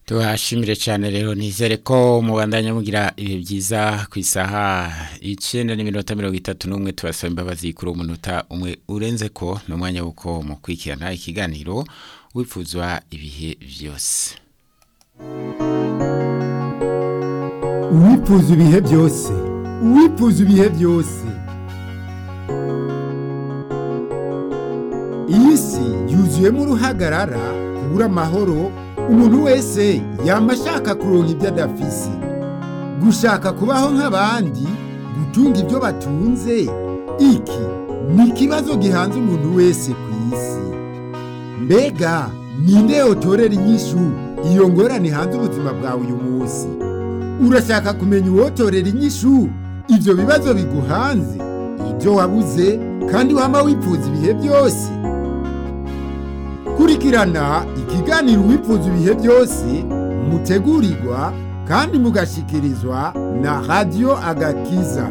tuhashimire cyane rero nizere ko mubandanya mugira ibihe byiza ku isaha icyenda n'iminota mirongo itatu n'umwe tubasaba imbabazi kuri umunota umwe urenze ko ni umwanya w'uko mukurikirana ikiganiro wifuzwa ibihe byose uwifuza ibihe byose uwifuza ibihe byose iyi si yuzuyemo uruhagarara kubura amahoro umuntu wese yaba ashaka kuronka ibyo adafise gushaka kubaho nk'abandi gutunga ibyo batunze iki ni ikibazo gihanze umuntu wese ku isi mbega ninde yotorera inyishu iyo ngorane hanze ubuzima bwawe uyu munsi urashaka kumenya uwotorera inyishu ibyo bibazo biguhanze ibyo wabuze kandi wama wifuza ibihe byose kurikirana ikiganiro wifuza ibihe byose mutegurirwa kandi mugashikirizwa na radiyo agakiza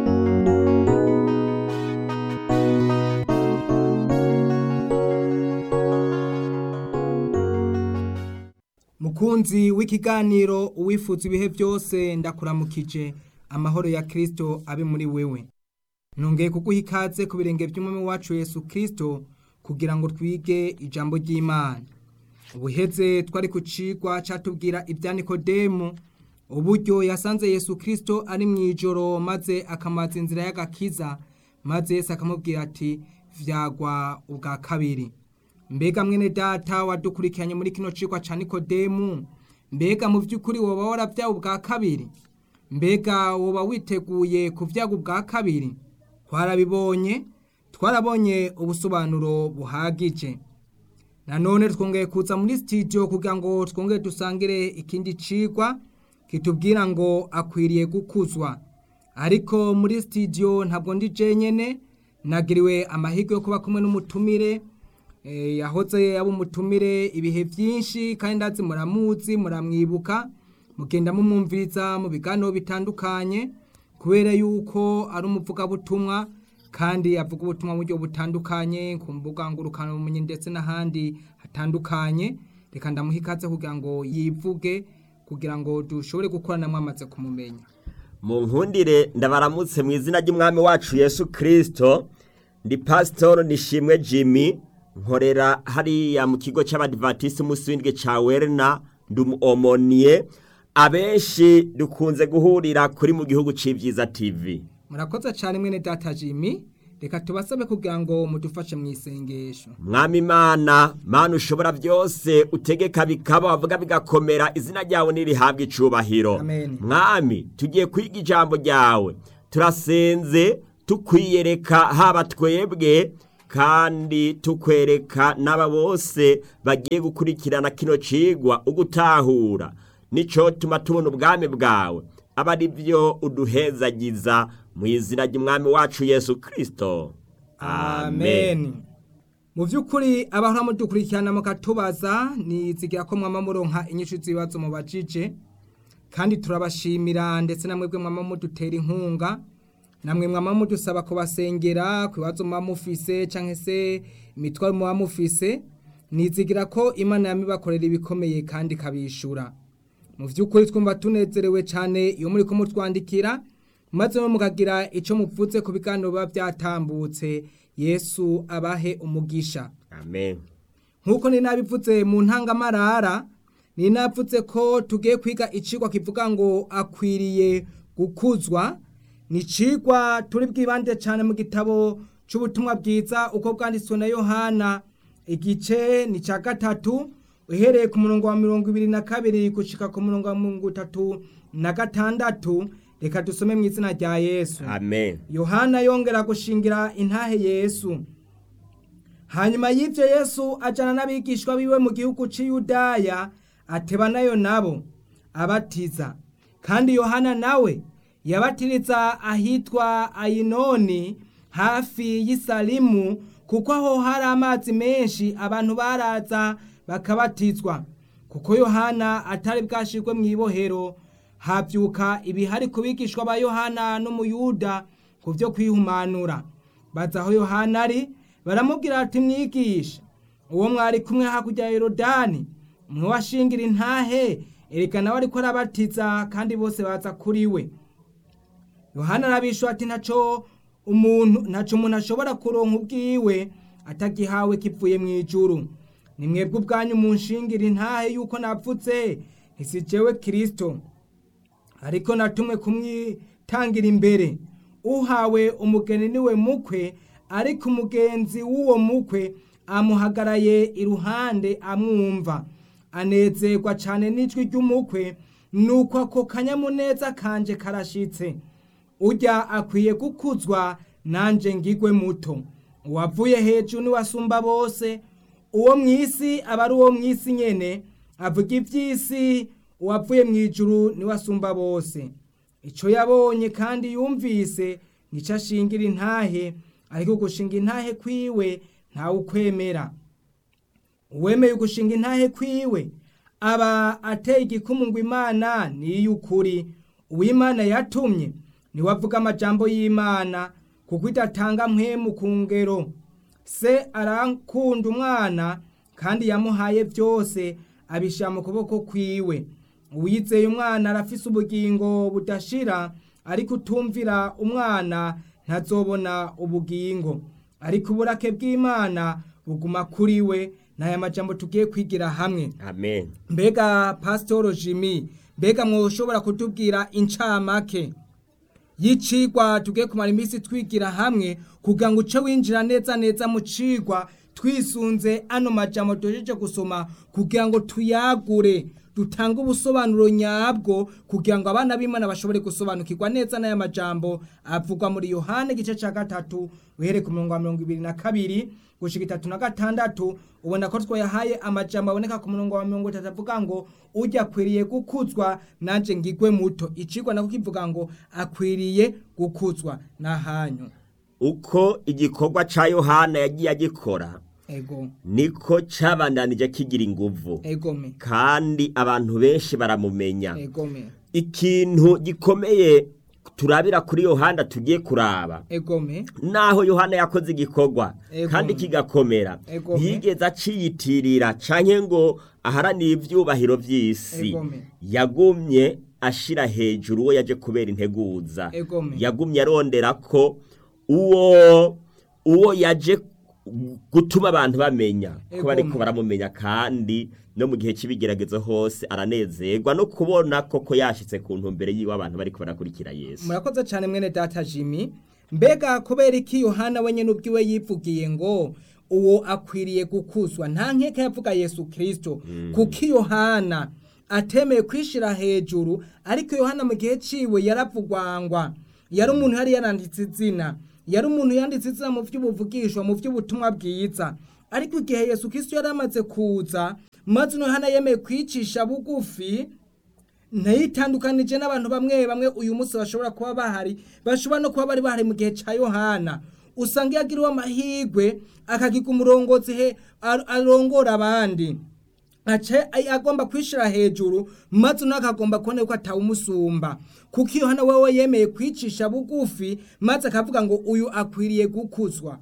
mukunzi w'ikiganiro uwifuza ibihe byose ndakuramukije amahoro ya kirisito abe muri wewe nongeye kuguha ikaze ku birenge by'umwami wacu yesu kirisito kugira ngo twige ijambo ry'imana ubuheze twari ku cigwa catubwira ibya nikodemu uburyo yasanze yesu kirisito ari mu ijoro maze akamaza inzira y'agakiza maze yesu akamubwira ati vyagwa ubwa kabiri mbega mwene data wadukurikiranye muri kino cigwa ca nikodemu mbega mu vy'ukuri woba waravyawe ubwa kabiri mbega woba witeguye kuvyaga ubwa kabiri twarabibonye twarabonye ubusobanuro buhagije nanone twongeye kuza muri studio kugira ngo twongere dusangire ikindi cigwa kitubwira ngo akwiriye gukuzwa ariko muri studio ntabwo ndi jenyene nagiriwe amahirwe yo kuba kumwe n'umutumire yahoze yaba umutumire ibihe byinshi kandi ndazi muramuzi muramwibuka mugenda mumwumviriza mu biganiro bitandukanye kubera yuko ari umuvugabutumwa kandi avuga ubutumwa mu buryo butandukanye ku mbuga ngurukanabumenyi ndetse n'ahandi hatandukanye reka ndamuha ikaze kugira ngo yivuge kugira ngo dushobore gukorana mwamaze kumumenya mu nkundire ndabaramutse mu izina ry'umwami wacu yesu kirisito ndi pasitoro nishimwe jimmy nkorera hariya mu kigo cy'abadivatisi umunsi w'indwi cya werina ndumomoniye abenshi dukunze guhurira kuri mu gihugu cy'ibyiza tv murakoze cyane mwene data jimmy reka tubasabe kugira ngo mudufashe mu isengesho mwami imana mana ushobora byose utegeka bikaba wavuga bigakomera izina ryawe ntirihabwe icubahiro Amen. mwami tugiye kwiga ijambo ryawe turasenze tukwiyereka haba twebwe kandi tukwereka n'aba bose bagiye gukurikirana kino cigwa ugutahura nico tuma tubona ubwami bwawe aba ari byo uduhezagiza mu izina ry'umwami wacu yesu kirisito amen mu by'ukuri abahora mudukurikirana mukatubaza nizigira ko mwama muronka inyishu z'ibibazo mubajije kandi turabashimira ndetse na mwebwe mwama mudutera inkunga namwe mwama mudusaba kubasengera ku bibazo muba mufise cyangwa se imitwaro muba mufise nizigira ko imana yamibakorera ibikomeye kandi ikabishura mu by'ukuri twumva tunezerewe cyane iyo muri kumutwandikira maze mukagira icyo mupfutse ku biganiro biba byatambutse yesu abahe umugisha amen nk'uko ni nabivuze mu ntangamarara ni navuze ko tugiye kwiga icigwa kivuga ngo akwiriye gukuzwa ni icigwa turi bwibande cyane mu gitabo cy'ubutumwa bwiza uko bwanditswe na yohana igice ni cya gatatu uhereye ku murongo wa mirongo ibiri na kabiri gushika ku murongo wa mirongo itatu na gatandatu reka dusome mu izina rya yesu amen yohana yongera gushingira intahe yesu hanyuma y'ibyo yesu ajyana n'abigishwa biwe mu gihugu cy'iyudaya ateba nayo nabo abatiza kandi yohana nawe yabatiriza ahitwa ayinoni hafi y'isalimu kuko aho hari amazi menshi abantu baraza bakabatizwa kuko yohana atari bwashirwe mu ibohero habyuka ibihari ku bigishwa ba yohana n'umuyuda ku byo kwihumanura baza aho yohana ari baramubwira ati mwigisha uwo mwari kumwe hakurya ya yorodani umwe washingira intahe erekana we ariko arabatiza kandi bose baza kuri we yohana arabishwa ati ntaco umuntu ntaco umuntu ashobora kuronka ubwiwe atagihawe kivuye mu ijuru ni mwebwe ubwanyu munshingira intahe yuko napfutse isi jewe kirisito ariko natumwe kumwitangira imbere uhawe umugeni niwe mukwe ariko umugenzi w'uwo mukwe amuhagaraye iruhande amwumva anezerwa cyane n'ijwi ry'umukwe nuko ako kanyamuneza kanje karashitse ujya akwiye gukuzwa nanjye ngigwe muto uwavuye hejuru niwasumba bose uwo mu isi aba ari uwo mu isi nyene avuga iby'isi uwavuye mu ijuru niwasumba bose icyo yabonye kandi yumvise nicyo ashingira intahe ariko gushinga intahe kwiwe ntawe ukwemera uwemeye ugushinga intahe kwiwe aba ateye igikumu ngo imana ni iy'ukuri uw'imana yatumye niwe avuga amajambo y'imana kuko idatanga mpemu ku ngero se arakunda umwana kandi yamuhaye byose abishyira mu kuboko kwiwe uwizeye umwana arafise ubugingo budashira ariko utumvira umwana ntazobona ubugingo ariko uburake bw'imana buguma kuri we n'aya majambo tugiye kwigira hamwe amen mbega pasitoro jimmy mbega mwoshobora kutubwira incamake y'icigwa tugiye kumara iminsi twigira hamwe kugira ngo uce winjira neza neza mu cigwa twisunze ano majambo tuhejeje gusoma kugira ngo tuyagure dutange ubusobanuro nyabwo kugira ngo abana b'imana bashobore gusobanukirwa neza n'aya majambo avugwa muri yohani igice cya gatatu uhere ku mirongo mirongo ibiri na kabiri gushika itatu na gatandatu ubona ko twayahaye amajambo aboneka ku murongo wa mirongo itatu avuga ngo ujya akwiriye gukuzwa nanje ngigwe muto icigwa nako kivuga ngo akwiriye gukuzwa n'ahanyu uko igikorwa ca yohana yagiye agikora ego niko cabandanije kigira inguvu egome kandi abantu benshi baramumenya egome ikintu gikomeye turabira kuri yohana tugiye kuraba egome naho yohana yakoze igikorwa Ego. kandi kigakomera Ego. ntiyigeze aciyitirira canke ngo aharanire ivyubahiro vy'isi Egome. yagumye ashira hejuru uwo yaje kubera integuza Egome. yagumye arondera ko uwo uwo yaje gutuma abantu bamenya ko Egome. bariko baramumenya kandi no mu gihe c'ibigeragezo hose aranezerwa no kubona koko yashitse ku ntumbere yiwe abantu bariko barakurikira yesu murakoze cyane mwene data jimmy mbega kubera iki yohana wenyine ubwiwe yivugiye ngo uwo akwiriye gukuzwa nta nkeka yavuga yesu kirisito kuko yohana atemeye kwishira hejuru ariko yohana mu gihe ciwe yaravugwangwa yari umuntu yari yaranditse izina yari umuntu yanditse izina mu by'ubuvugishwa mu by'ubutumwa bwiza ariko igihe yesu kirisito yari amaze kuza maze yohana yemeye kwicisha bugufi ntayitandukanije n'abantu bamwe bamwe uyu munsi bashobora kuba bahari bashobora no kuba bari bahari mu gihe cya yohana usanga iyo agiriwe amahirwe akagiga umurongozi he ar- arongora abandi ace ay- agomba kwishira hejuru maze nawe akagomba kubona ko atawumusumba kuko iyo hano wewe yemeye kwicisha bugufi maze akavuga ngo uyu akwiriye gukuzwa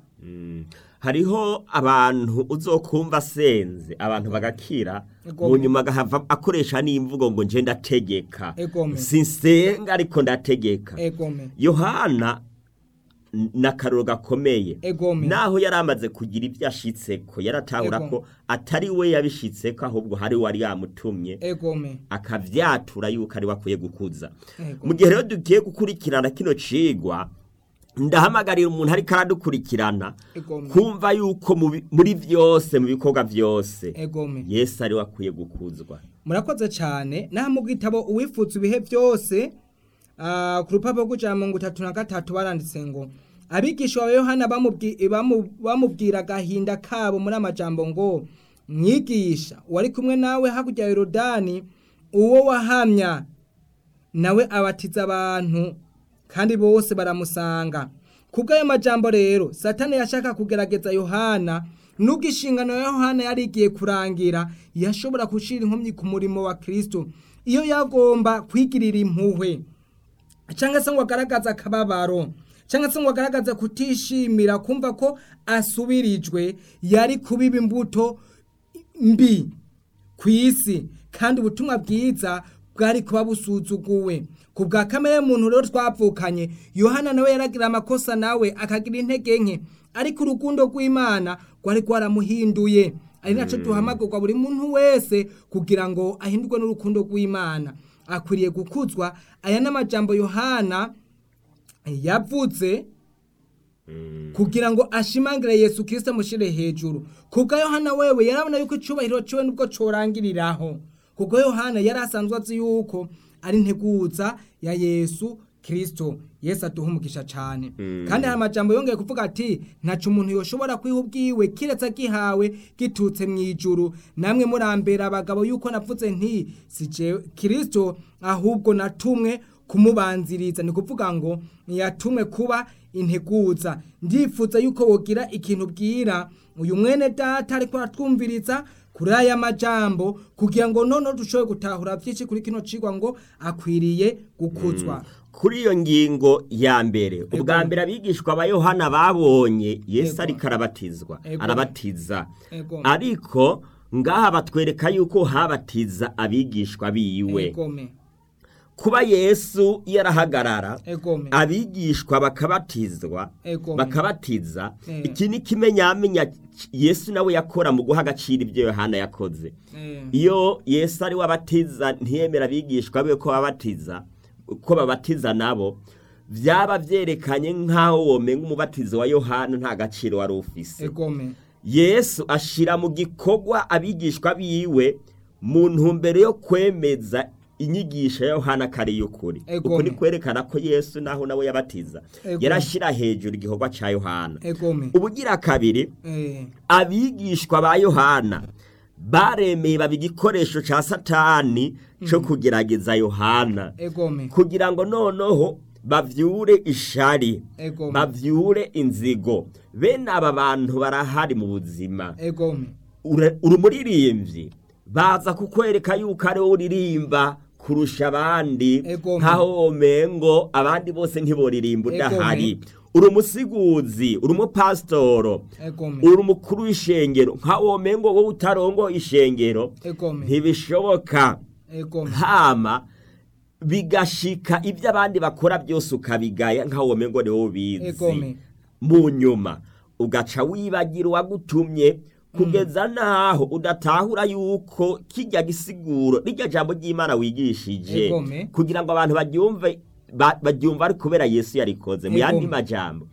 hariho abantu uzokumva asenze abantu bagakira Egome. mu nyuma agahava akoresha n'imvugo ngo nje ndategeka Egome. sinsenga ariko ndategeka egome yohana n- n'akaroro gakomeye Egome. naho yari amaze kugira ibyo ashitseko yaratahura Ego. ko atari we yabishitseko ahubwo hari wari yamutumye egome akavyatura yuko ari we akwiye gukuza Ego. mu gihe rero dugiye gukurikirana kino cigwa ndahamagarira umuntu ariko aradukurikirana Egome. kumva yuko mu bi- muri vyose mu bikorwa vyose egome yesu ari we akwiye gukuzwa murakoze cyane naho mu gitabo uwifuza ibihe byose ah, ku rupapuro rw'ijana mirongo itatu na gatatu baranditse ngo abigisha ba yohana bamubwi- bamu- bamubwira agahinda kabo muri amajambo ngo mwigisha wari kumwe nawe hakurya ya yorodani uwo wahamya nawe abatiza abantu kandi bose baramusanga kubw'ayo majambo rero satani yashaka kugerageza yohana nubwo inshingano ya yohana yari igiye kurangira yashobora gushira inkomyi ku murimo wa kristo iyo yagomba kwigirira impuhwe cyangwa se ngo agaragaze akababaro cyangwa se ngo agaragaze kutishimira kumva ko asubirijwe yari kubiba imbuto mbi ku isi kandi ubutumwa bwiza bwari kuba busuzuguwe ku bwa kamere y'umuntu rero twavukanye yohana nawe yaragira amakosa nawe akagira intege nke ariko urukundo rw'imana rwari rwaramuhinduye ari nacyo duhamagurwa buri muntu wese kugira ngo ahindurwe n'urukundo rw'imana akwiriye gukuzwa aya ni amajambo yohana yavuze kugira ngo ashimangire yesu kirisito amushyire hejuru kubwa yohana wewe yarabona yuko icyubahiro cyiwe nubwo corangiriraho kubwo yohana yari asanzwe azi yuko ari integuza ya yesu kirisito yesu aduha umugisha cyane kandi hari amajambo yongeye kuvuga ati ntacu umuntu yoshobora kwiha ubwiwe kiretse agihawe gitutse mu ijuru namwe murambera abagabo yuko navuze nti si jewe kirisito ahubwo natumwe kumubanziriza ni kuvuga ngo yatumwe kuba integuza ndifuza yuko wogira ikintu bwira uyu mwene data ariko aratwumviriza kuri aya majambo kugira ngo noneho dushobore gutahura byinshi kuri kino cigwa ngo akwiriye gukuzwa kuri iyo ngingo ya mbere ubwa mbere abigishwa ba yohana babonye yesu Ego. ariko arabatizwa Ego. arabatiza Ego. ariko ngaha batwereka yuko habatiza abigishwa biwe egome kuba yesu yarahagarara egome abigishwa bakabatizwa Ego. bakabatiza Eh. iki ni kimenyamenya yesu nawe yakora mu guha agaciro ibyo yohana yakoze Eh. iyo yesu ari we abatiza ntiyemera abigishwa be ko babatiza ko babatiza nabo byaba byerekanye nk'aho womenga umubatizo wa yohana nta gaciro wari ufise egome yesu ashira mu gikorwa abigishwa biwe mu ntumbero yo kwemeza inyigisho ya yohana kari y'ukuri Egome. uko ni kwerekana ko yesu naho nawe yabatiza Egome. yarashyira hejuru igikorwa cya yohana egome ubugira kabiri Eh. abigishwa ba yohana baremeye baba igikoresho cya satani cyo kugerageza yohana egome kugira ngo noneho bavyure ishari Egome. bavyure inzigo bene aba bantu barahari mu buzima egome Ure- uri umuririmbyi baza kukwereka yuko ari wowe uririmba kurusha abandi Egome. nkaho womengo abandi bose ntiboririmba udahari uri umusiguzi uri umupasitoro egome uri umukuru w'ishengero nkaho womengo wowe utarongo ishengero egome ntibishoboka egome hama bigashika ibyo abandi bakora byose ukabigaya nkaho womengo ni wowe ubizi Egome. mu nyuma ugaca wibagira uwagutumye kugeza naho udatahura yuko kijya gisiguro rijya jambo ry'imana wigishije Egome. kugira ngo abantu baryumve ba- baryumva ari kubera yesu yarikoze mu yandi Egome. majambo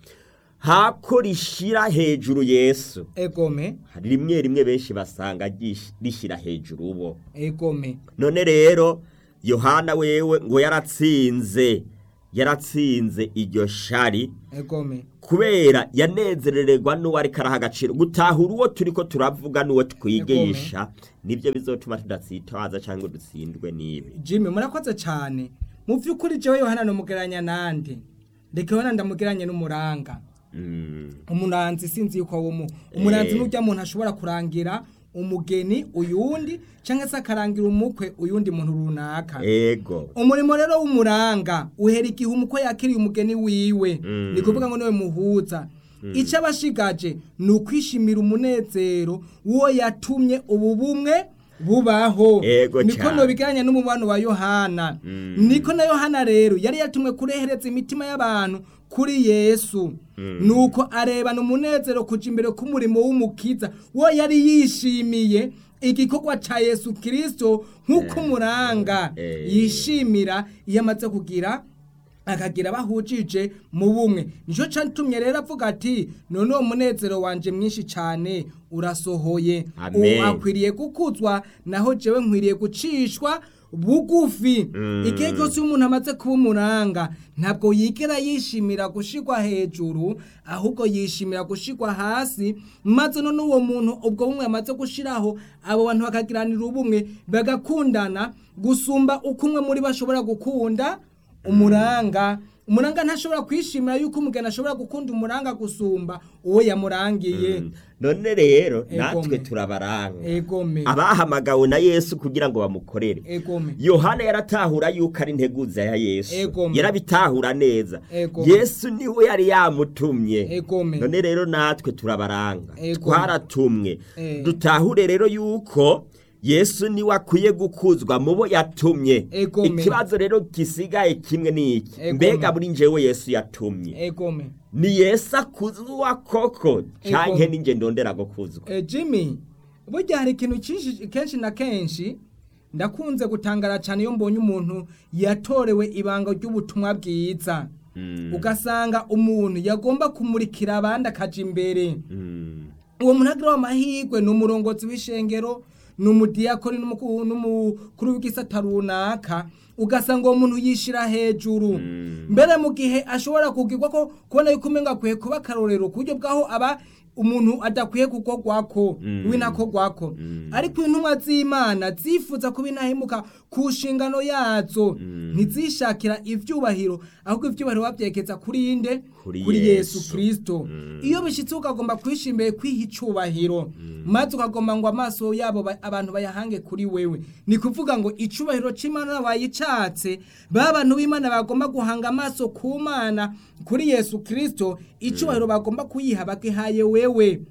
hako rishira hejuru yesu egome hari rimwe rimwe benshi basanga ryish- rishyira hejuru ubo egome none rero yohana wewe ngo yaratsinze yaratsinze iryo shari egome kubera yanezerererwa n'uwo ariko araha agaciro gutahura uwo turi ko turavuga n'uwo twigisha nibyo bizotuma tudatsitaza cyangwa dutsindwe n'ibi jimmy murakoze cyane mu by'ukuri jewe yohana numugeranya nande ndeka yohana ndamugeranye n'umuranga Mm, umuranzi sinzi yuko awo mu umuranzi Eh. n'urya muntu ashobora kurangira umugeni uyundi cyangwa se akarangira umukwe uyundi muntu runaka ego umurimo rero w'umuranga uhera igihe umukwe yakiriye umugeni wiwe Mm. ni kuvuga ngo niwe muhuza icyo aba ashigaje ni ukwishimira umunezero w'uwo yatumye ubu bumwe bubaho Ego niko cyane. nobigiranye n'umubano wa yohana Mm. niko na yohana rero yari yatumwe kurehereza imitima y'abantu kuri yesu nuko arebana umunezero kuja imbere k'umurimo w'umukiza wo yari yishimiye igikorwa ca yesu kirisito nk'uko umuranga Eh. yishimira iyo amaze kugira akagira bahujije mu bumwe nicyo cyatumye rero avuga ati none uwo munezero wanje mwinshi cyane urasohoye Amen. ubu akwiriye gukuzwa naho jewe nkwiriye gucishwa bugufi Mm. igihe cyose iyo umuntu amaze kuba umuranga ntabwo yigera yishimira gushigwa hejuru ahubwo yishimira gushigwa hasi maze none uwo muntu ubwo bumwe yamaze gushiraho abo bantu bakagiranira ubumwe bagakundana gusumba uko umwe muri bo ashobora gukunda umuranga umuranga ntashobora kwishimira yuko umugeni ashobora gukunda umuranga gusumba uwo yamurangiye Mm. none rero Egome. natwe turabaranga egome abahamagawe na yesu kugira ngo bamukorere egome yohana yaratahura yuko ari integuza ya yesu Egome. yarabitahura neza Egome. yesu niwe yari yamutumye egome none rero natwe turabaranga Egome. twaratumwe Eh. dutahure rero yuko yesu niwe akwiye gukuzwa mu bo yatumye Egome. ikibazo rero gisigaye kimwe ni iki Egome. mbega muri njyewe yesu yatumye egome ni yesu akuzwa koko canke Egome. ninjye ndondera gukuzwa Eh, Jimmy burya hari ikintu cyinshi kenshi na kenshi ndakunze gutangara cyane iyo mbonye umuntu yatorewe ibanga ry'ubutumwa bwiza ugasanga umuntu yagomba kumurikira abandi akaja imbere uwo muntu agira amahirwe ni umurongozi w'ishengero ni umudiyakoni n'umuku- n'umukuru w'igisata runaka ugasanga uwo muntu yishira hejuru mbere mu gihe ashobora kugirwa ko kubona yuko umenga akwiye kuba akarorero ku buryo bw'aho aba umuntu adakwiye kugogwako winakogwako ariko intumwa z'imana zifuza kuba intahemuka ku nshingano yazo ntizishakira ivyubahiro ahubwo ivyubahiro bavyekeza kuri inde Kuri kuri yesu Yesu. kristo iyo bishitse ukagomba kwisha imbere kwiha icubahiro maze ukagomba ngo amaso yabo ba- abantu bayahange kuri wewe ni kuvuga ngo icubahiro c'imana bayicatse ba bantu b'imana bagomba guhanga amaso ku mana kuri yesu kristo icubahiro bagomba kuyiha bagihaye wewe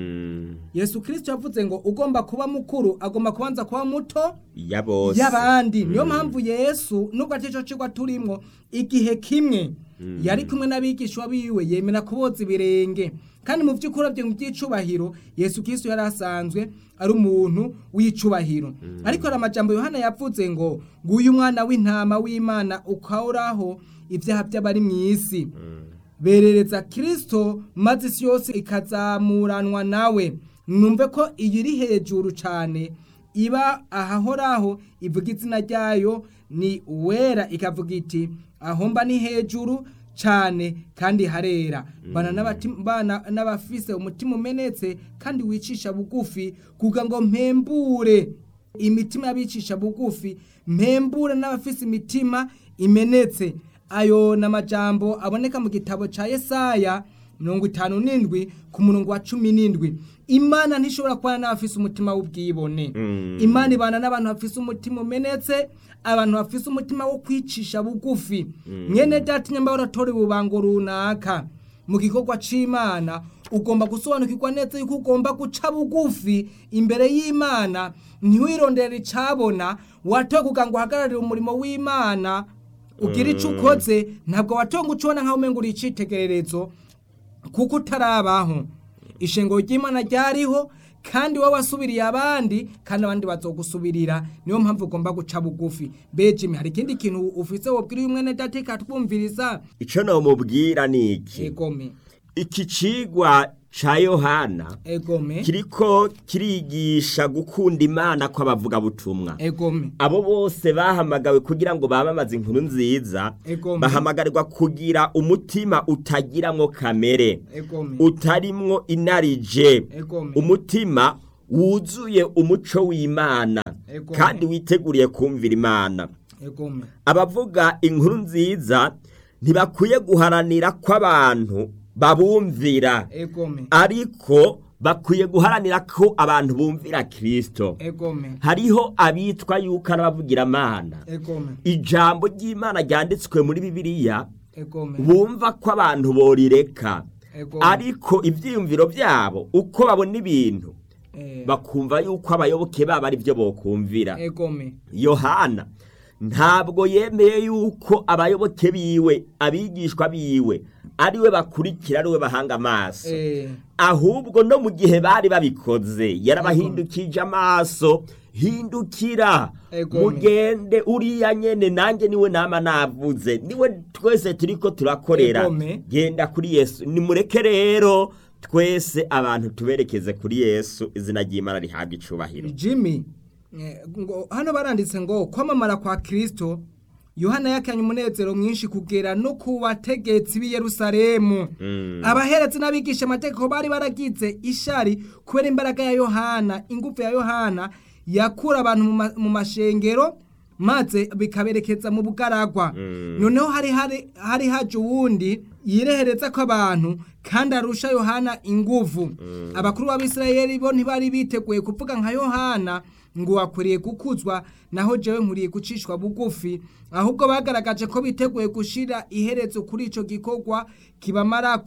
yesu kristo yavuze ngo ugomba kuba mukuru agomba kubanza kuba muto ya bose y'abandi niyo mpamvu yesu nubwo atico cigwa turimwo igihe kimwe yari kumwe n'abigishwa biwe yemera kuboza ibirenge kandi mu vy'ukuri vyo mu vy'icubahiro yesu kristo yari asanzwe ari umuntu w'icubahiro ariko hari amajambo yohana yavuze ngo nguyu umwana w'intama w'imana ukauraho ivyaha vy'abari mw'isi berereza kristo maze isi yose ikazamuranwa nawe numve ko iyi iri hejuru cyane iba ahahoraho ivuga izina ryayo ni uwera ikavuga iti aho mba ni hejuru cyane kandi harera bana n'abati- bana n'abafise umutima umenetse kandi wicisha bugufi kugira ngo mpembure imitima y'abicisha bugufi mpembure n'abafise imitima imenetse ayo ni amajambo aboneka mu gitabo cya yesaya mirongo itanu n'indwi ku murongo wa cumi n'indwi imana ntishobora kubana n'abafise umutima w'ubwibone imana ibana n'abantu bafise umutima umenetse abantu bafise umutima wo kwicisha bugufi mwene data nyamba waratora ububango runaka mu gikorwa c'imana ugomba gusobanukirwa neza yuko ugomba guca bugufi imbere y'imana ntiwirondere icabona watoye kugira ngo uhagararire umurimo w'imana ugira ico ukoze ntabwo watonga ucibona nk'aho umenga uri icitegererezo kuko utarabaho ishengero ry'imana ryariho kandi wowe wasubiriye abandi kandi abandi bazogusubirira niyo mpamvu ugomba guca bugufi bejimi hari ikindi kintu ufise wobwira uyu mwene data ikatwumviriza ico nomubwira ni iki egome iki cigwa ca yohana egome kiriko kirigisha gukunda imana kw'abavugabutumwa egome abo bose bahamagawe kugira ngo bamamaze inkuru nziza Egome. bahamagarirwa kugira umutima utagiramwo kamere egome utarimwo inarije Egome. umutima wuzuye umuco w'imana Egome. kandi witeguriye kumvira imana egome abavuga inkuru nziza ntibakwiye guharanira ko abantu babumvira egome ariko bakwiye guharanira ko abantu bumvira kirisito egome hariho abitwa yuko ari abavugiramana egome ijambo ry'imana ryanditswe muri bibiliya egome bumva ko abantu borireka egome ariko ibyiyumviro byabo uko babona ibintu Eh, bakumva yuko abayoboke babo ari byo bokumvira egome yohana ntabwo yemeye yuko abayoboke biwe abigishwa biwe ariwe bakurikira ariwe bahanga amaso eh, ahubwo no mu gihe bari babikoze yarabahindukije amaso hindukira Egome. mugende uriya nyene nanjye niwe nama navuze niwe twese turiko turakorera Egome. genda kuri yesu nimureke rero twese abantu tuberekeze kuri yesu izina ry'imana rihabwa icubahiro jimmy eh, ngo hano baranditse ngo kwamamara kwa kristo yohana yakanye umunezero mwinshi kugera no ku bategetsi b'i yerusalemu abaheretse n'abigisha amategeko bari baragize ishari kubera imbaraga ya yohana ingufu ya yohana yakura abantu mu ma- mu mashengero maze bikaberekeza mu bugaragwa noneho hari hari hari haje uwundi yirehereza ko abantu kandi arusha yohana inguvu abakuru b'abisirayeli bo ntibari biteguye kuvuga nka yohana ngo wakwiriye gukuzwa naho jewe nkuriye gucishwa bugufi ahubwo bagaragaje ko biteguye gushira iherezo kuri ico gikorwa kibamarako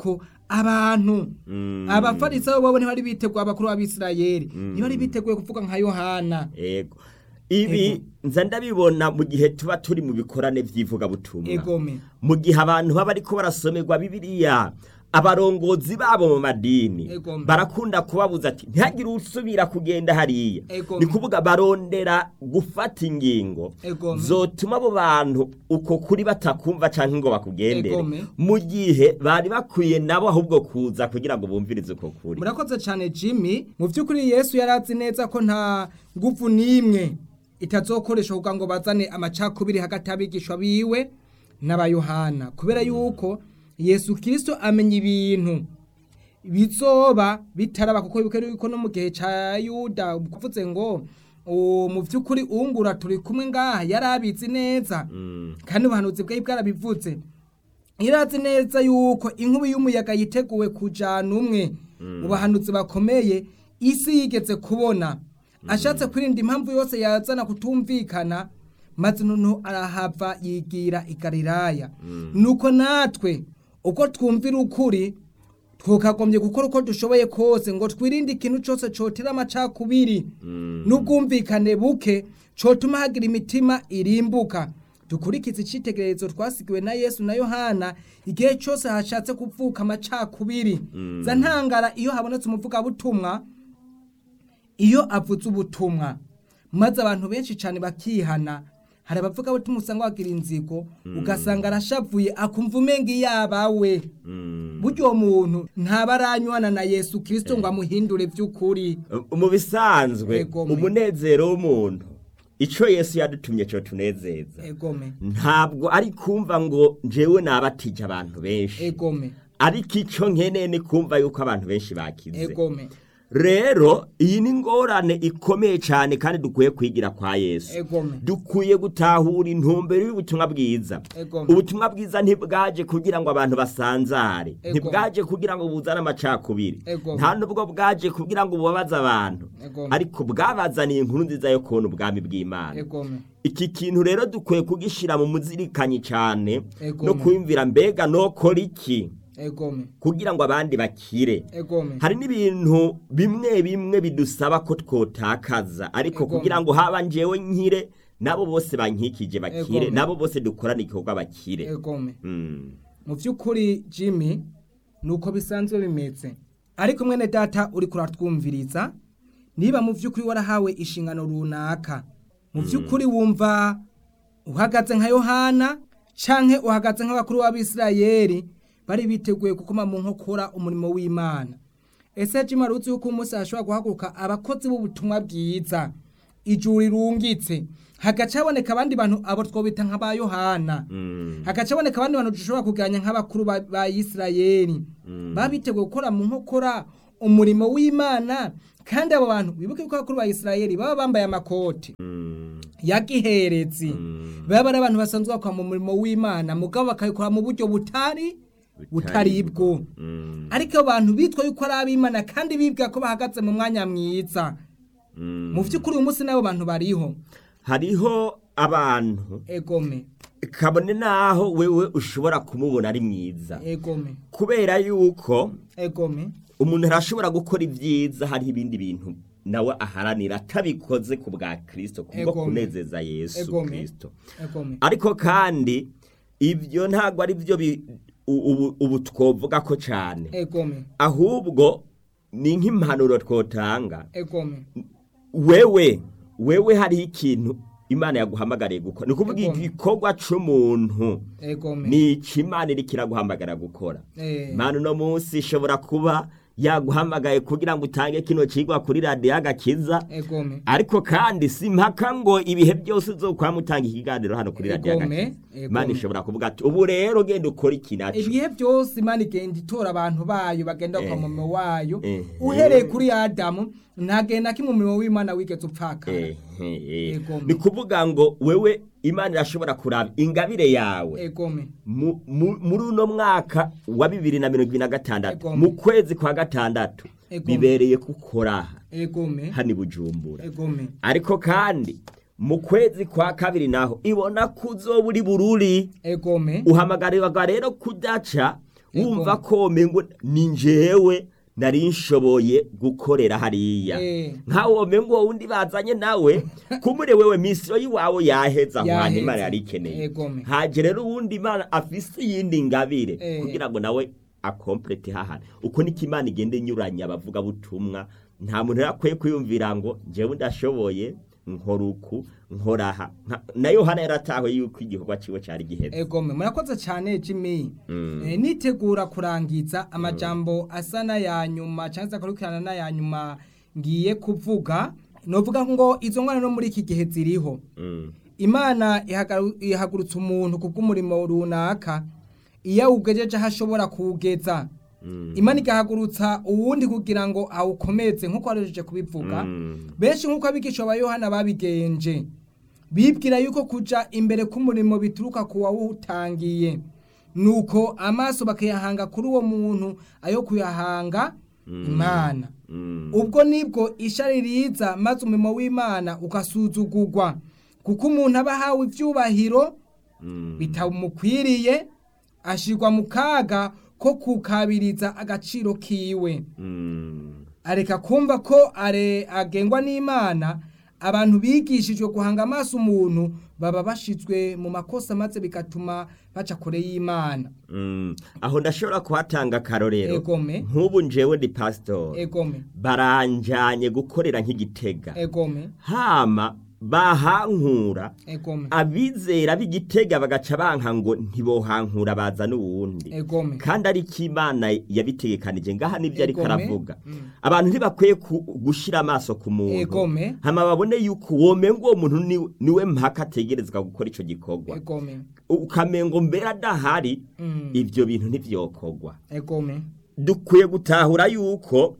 abantu Mm. abafarisayo bobo ntibari biteguye abakuru b'abisirayeli ntibari biteguye kuvuga nka yohana ego ibi nza ndabibona mu gihe tuba turi mu bikorane by'ivugabutumwa egome mu gihe abantu baba ariko barasomerwa bibiliya abarongozi babo mu madini Egome. barakunda kubabuza ati ntihagire usubira kugenda hariya Egome. ni kuvuga barondera gufata ingingo Egome. zotuma abo bantu uko kuri batakumva canke ngo bakugendere Egome. mu gihe bari bakwiye nabo ahubwo kuza kugira ngo bumvirize uko kuri murakoze cyane jimmy mu by'ukuri yesu yari azi neza ko nta ngufu n'imwe itazokoresha kugira ngo bazane amacakubiri hagati y'abigishwa biwe n'abayohana kubera yuko yesu kirisito amenya ibintu bizoba bitaraba kuko bibuke yuko no mu gihe cya yuda kuvuze ngo "O, mu by'ukuri ungura turi kumwe ngaha yari abizi neza kandi ubuhanuzi bwe bwarabivuze irazi neza yuko inkubi y'umuyaga yiteguwe kujana umwe mu bahanuzi bakomeye isi yigeze kubona ashatse kwirinda impamvu yose yazana kutumvikana maze noneho arahava yigira i galilaya nuko natwe uko twumvira ukuri twakagombye gukora uko dushoboye kose ngo twirinde ikintu cyose cotera amacakubiri n'ubwumvikane buke cotuma hagira imitima irimbuka dukurikize icitegererezo twasigiwe na yesu na yohana igihe cyose hashatse kuvuka amacakubiri za ntangara iyo habonetse umuvugabutumwa iyo avuze ubutumwa maze abantu benshi cyane bakihana hari abavuga butumwa usanga bagira inzigo ugasanga arashavuye akumva umenga iyabawe buryo uwo muntu ntaba aranywana na yesu kirisito ngo amuhindure by'ukuri mu bisanzwe Egome. umunezero w'umuntu ico yesu yadutumye co tunezeza egome ntabwo ari kumva ngo njewe nabatije abantu benshi egome ariko ico nkeneye ni kumva yuko abantu benshi bakize egome rero iyi ni ingorane ikomeye cyane kandi dukwiye kwigira kwa yesu egome dukwiye gutahura intumbero y'ubutumwa bwiza Egome. ubutumwa bwiza ntibwaje kugira ngo abantu basanzare Egome. ntibwaje kugira ngo buzane amacakubiri Egome. nta nubwo bwaje kugira ngo bubabaze abantu Egome. ariko bwabazaniye inkuru nziza yo kubona ubwami bw'imana egome iki kintu rero dukwiye kugishyira mu muzirikanyi cyane Egome. no kwiyumvira mbega nokora iki egome kugira ngo abandi bakire egome hari n'ibintu bimwe bimwe bidusaba ko twotakaza ariko Egome. kugira ngo haba njyewe nkire nabo bose bankikije bakire Egome. nabo bose dukorane igikorwa bakire egome Mm. mu by'ukuri jimmy ni uko bisanzwe bimeze ariko mwene data uri kuratwumviriza niba mu by'ukuri warahawe inshingano runaka mu by'ukuri wumva uhagaze nka yohana canke uhagaze nk'abakuru b'abisirayeli bari biteguye gukoma mu nkokora umurimo w'imana ese jimmy wari uzi yuko umunsi hashobora guhaguruka abakozi b'ubutumwa bwiza ijuru rirungitse hagaca haboneka abandi bantu abo twobita nk'aba yohana Mm. hagaca haboneka abandi bantu dushobora kuganya nk'abakuru ba, ba Isirayeli baba biteguye gukora mu nkokora umurimo w'Imana kandi abo bantu bibuke ko abakuru ba Isirayeli baba bambaye amakoti Mm. ya giherezi Mm. baba ari abantu basanzwe bakora mu murimo w'Imana mugabo bakabikora mu buryo butari butari bwo Mm. ariko abo bantu bitwa yuko ari ab'Imana kandi bibwira ko bahagaze mu mwanya mwiza Mm. mu by'ukuri uyu munsi n'abo bantu bariho hariho abantu egome kabone naho wewe ushobora kumubona ari mwiza egome kubera yuko egome umuntu arashobora gukora ibyiza hariho ibindi bintu nawe aharanira atabikoze ku bwa kirisito kubwo Egome. kunezeza yesu Egome. kirisito egome ariko kandi ibyo ntabwo ari byo bi- u- ubu- ubu twovuga ko cyane egome ahubwo ni nk'impanuro twotanga egome wewe wewe hariho ikintu imana yaguhamagariye gukora ni ukuvuga Egome. igikorwa c'umuntu egome ni iki imana iriko iraguhamagara gukora Eh. imana uno munsi ishobora kuba yaguhamagaye kugira ngo utange kino cigwa kuri radiyo agakiza egome ariko kandi si mpaka ngo ibihe byose uzokwama utanga ikiganiro hano kuri radiyo Egome, agakiza egome. imana ishobora kuvuga ati ubu rero genda ukora iki naco ibihe byose imana igenda itora abantu bayo bagenda Eh. kwa murimo wayo Eh. uhereye kuri adamu ntagenda kimwe umurimo w'imana wigeze upfakara Eh, eh, eh. Egome. ni kuvuga ngo wewe imana irashobora kuraba ingabire yawe egome mu- mu- muri uno mwaka wa bibiri na mirongo ibiri na gatandatu Egome. mu kwezi kwa gatandatu Egome. bibereye kukora aha egome hano i bujumbura egome ariko kandi mu kwezi kwa kabiri naho ibona ko uzoba uri bururi egome uhamagarirwa rero kudaca wumva ko mengo ni njyewe nari nshoboye gukorera hariya Eh. nkawo mengo wowe undi bazanye nawe kumure wewe misiyo y'iwawe yaheza aho hantu Yaheze. imana yari ikeneye Egome. haje rero uwundi imana afise iyindi ngabire Eh. kugira ngo nawe akomplete hahana uko niko imana igenda inyuranya abavuga butumwa nta muntu rero akwiye kwiyumvira ngo njyewe ndashoboye nkora uku nkoraha Nka- na yohana yaratawe yuko igikorwa ciwe cari giheze egome murakoze cyane jimmy Mm. Eh, nitegura kurangiza amajambo asa n'aya nyuma cyangwa se akurikirana n'aya nyuma ngiye kuvuga novuga ngo izo ngwana no muri iki gihe ziriho Mm. imana ihagaru- ihagurutsa umuntu ku bw'umurimo runaka iyo awugejeje aho ashobora kuwugeza Mm. imana igahagurutsa uwundi kugira ngo awukomeze nk'uko warejeje kubivuga Mm. benshi nk'uko abigisha ba yohana babigenje bibwira yuko kuja imbere k'umurimo bituruka ku wawutangiye nuko amaso bakayahanga kuri uwo muntu ayo kuyahanga imana Mm. ubwo nibwo ishari riza maze umurimo w'imana ugasuzugurwa kuko umuntu aba ahawe ibyubahiro Mm. bitamukwiriye ashirwa mu kaga ko kukabiriza agaciro kiwe Mm. areka kumva ko are agengwa n'imana abantu bigishijwe guhanga amaso umuntu baba bashizwe mu makosa maze bigatuma baca kure y'imana Mm. aho ndashobora kuhatanga akarorero egome nk'ubu njewe ndi pasitori egome baranjanye gukorera nk'igitega egome hama bahankura egome abizera b'igitega bagaca banka ngo ntibohankura baza n'uwundi egome kandi ariko imana yabitegekanije ngaha nibyo ariko Egome. aravuga Mm. abantu ntibakwiye ku- gushira amaso ku muntu Egome. hama babone yuko womenga uwo muntu ni- niwe mpaka ategerezwa gukora ico gikorwa egome ukamengo mbere adahari Mm. ivyo bintu ntivyokorwa egome dukwiye gutahura yuko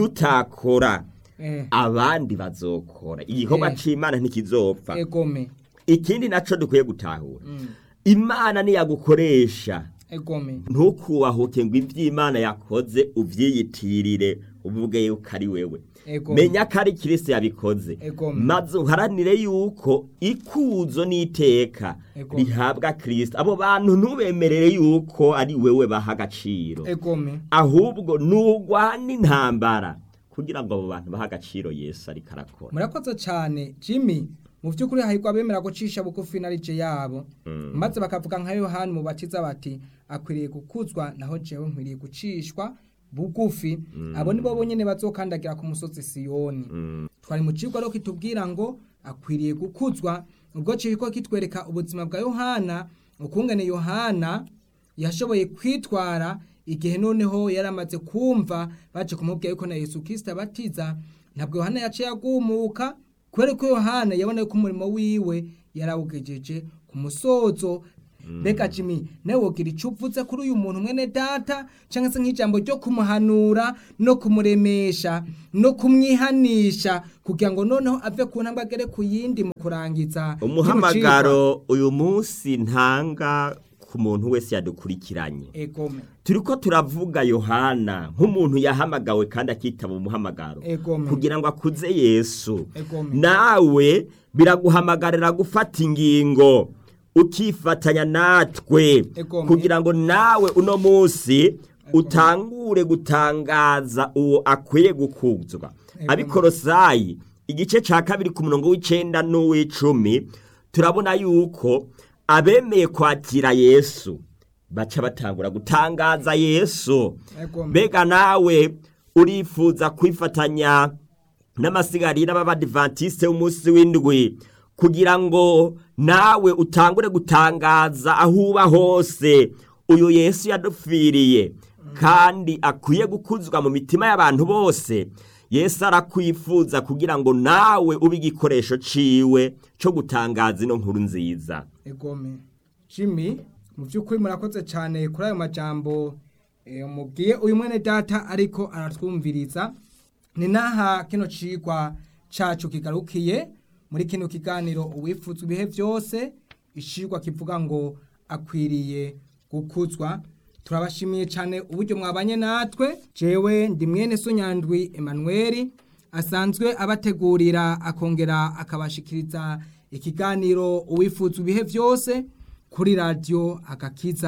nutakora eh, abandi bazokora igikorwa Eh. c'imana ntikizopfa egome ikindi naco dukwiye gutahura Mm. imana niyagukoresha egome ntukubahuke ngo ivy'imana yakoze uvyiyitirire uvuge yuko ari wewe egome menya ko ari kirisi yabikoze Egome. maze uharanire yuko ikuzo n'iteka Egome. rihabwa kirisito abo bantu ntubemerere yuko ari wewe baha agaciro egome ahubwo nugwana intambara kugira ngo abo bantu bahe agaciro yesu ariko arakora murakoze cyane jimmy mu by'ukuri hahirwa abemera gucisha bugufi na rije yabo maze bakavuga nka yohani mu bakiza bati akwiriye gukuzwa naho jewe nkwiriye gucishwa bugufi abo nibo bonyene bazokandagira ku musozi siyoni twari mu kigo rero kitubwira ngo akwiriye gukuzwa ubwo kiriko kitwereka ubuzima bwa yohana ukungene yohana yashoboye kwitwara igihe noneho yari amaze kumva baje kumubwira yuko na yesu kirisita abatiza ntabwo yohana yaciye agumuka kubera ko yohana yabona yuko umurimo wiwe yarawugejeje ku musozo mbega jimmy nawe wogira icyo uvuze kuri uyu muntu mwene data cyangwa se nk'ijambo ryo kumuhanura no kumuremesha no kumwihanisha kugira ngo noneho ave ku ntambwe agere ku yindi mu kurangiza kino cigwa. umuhamagaro uyu munsi ntanga ku muntu wese yadukurikiranye egome turiko turavuga yohana nk'umuntu yahamagawe kandi akitaba umuhamagaro Egome. kugira ngo akuze yesu Egome. nawe biraguhamagarira gufata ingingo ukifatanya natwe Egome. kugira ngo nawe uno munsi utangure gutangaza uwo akwiye gukuzwa Egome. abikorosayi igice ca kabiri ku murongo w'icenda n'uw'icumi turabona yuko abemeye kwakira yesu baca batangura gutangaza yesu Egome. mbega nawe urifuza kwifatanya n'amasigarira b'abadivantisite w'umunsi w'indwi kugira ngo nawe utangure gutangaza aho uba hose uyu yesu yadupfiriye kandi akwiye gukuzwa mu mitima y'abantu bose yesu arakwifuza kugira ngo nawe ube igikoresho ciwe cyo gutangaza ino nkuru nziza egome jimmy mu by'ukuri murakoze cyane kuri ayo majambo eh, mubwiye uyu mwene data ariko aratwumviriza ni naha kino cigwa cacu kigarukiye muri kino kiganiro uwifuzwa ibihe byose icigwa kivuga ngo akwiriye gukuzwa turabashimiye cyane uburyo mwabanye natwe jewe ndi mwene so nyandwi emanuweli asanzwe abategurira akongera akabashikiriza ikiganiro uwifuzwa ibihe byose kuri radiyo agakiza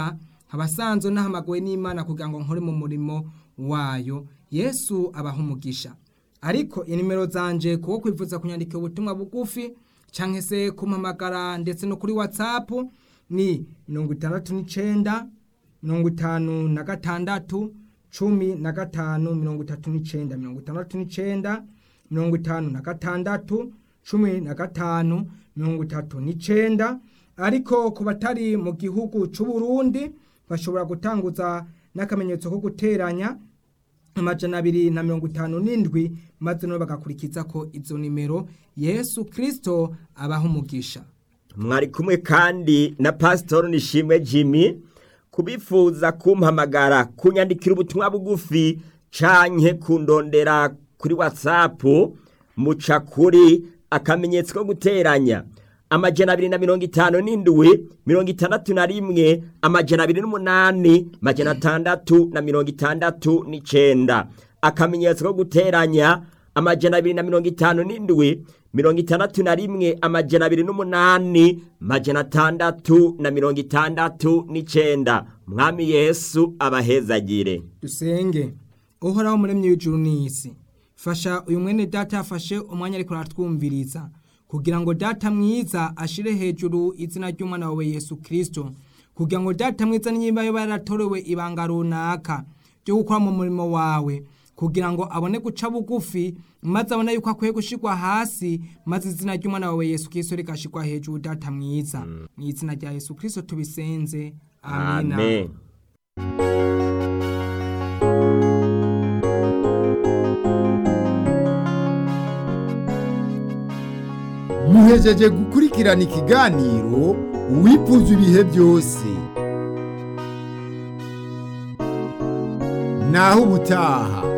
abasanzwe nahamaguwe n'imana kugira ngo nkore mu murimo wayo yesu abaha umugisha ariko inimero zanje kuko kwifuza kunyandika ubutumwa bugufi cyangwa se kumpamagara ndetse no kuri whatsapp ni mirongo itandatu n'icenda mirongo itanu na gatandatu cumi na gatanu mirongo itatu n'icenda mirongo itandatu n'icenda mirongo itanu na gatandatu cumi na gatanu mirongo itatu n'icenda ariko ku batari mu gihugu c'u Burundi bashobora gutanguza n'akamenyetso ko guteranya amajana abiri na mirongo itanu n'indwi maze nabo bagakurikiza ko izo nimero yesu kirisito abaha umugisha mwari kumwe kandi na pasitori nishimwe jimmy kubifuza kumpamagara kunyandikira ubutumwa bugufi canke kundondera kuri watsapu muca kuri akamenyetso ko guteranya amajana abiri na mirongo itanu n'indwi mirongo itandatu na rimwe amajana abiri n'umunani amajana atandatu na mirongo itandatu n'icenda akamenyetso ko guteranya amajana abiri na mirongo itanu n'indwi mirongo itandatu na rimwe amajana abiri n'umunani amajana atandatu na mirongo itandatu n'icenda mwami yesu abahezagire dusenge uhoraho muremyi w'ijuru n'isi fasha uyu mwene data yafashe umwanya ariko aratwumviriza kugira ngo data mwiza ashire hejuru izina ry'umwana wawe yesu kirisito kugira ngo data mwiza niba yoba yaratorewe ibanga runaka ryo gukora mu murimo wawe kugira ngo abone guca bugufi maze abone yuko akwiye gushirwa hasi maze izina ry'umwana wawe yesu kirisito rigashirwa hejuru data mwiza mu izina rya yesu kirisito tubisenze amina amen muhejeje gukurikirana ikiganiro uwifuza ibihe byose naho ubutaha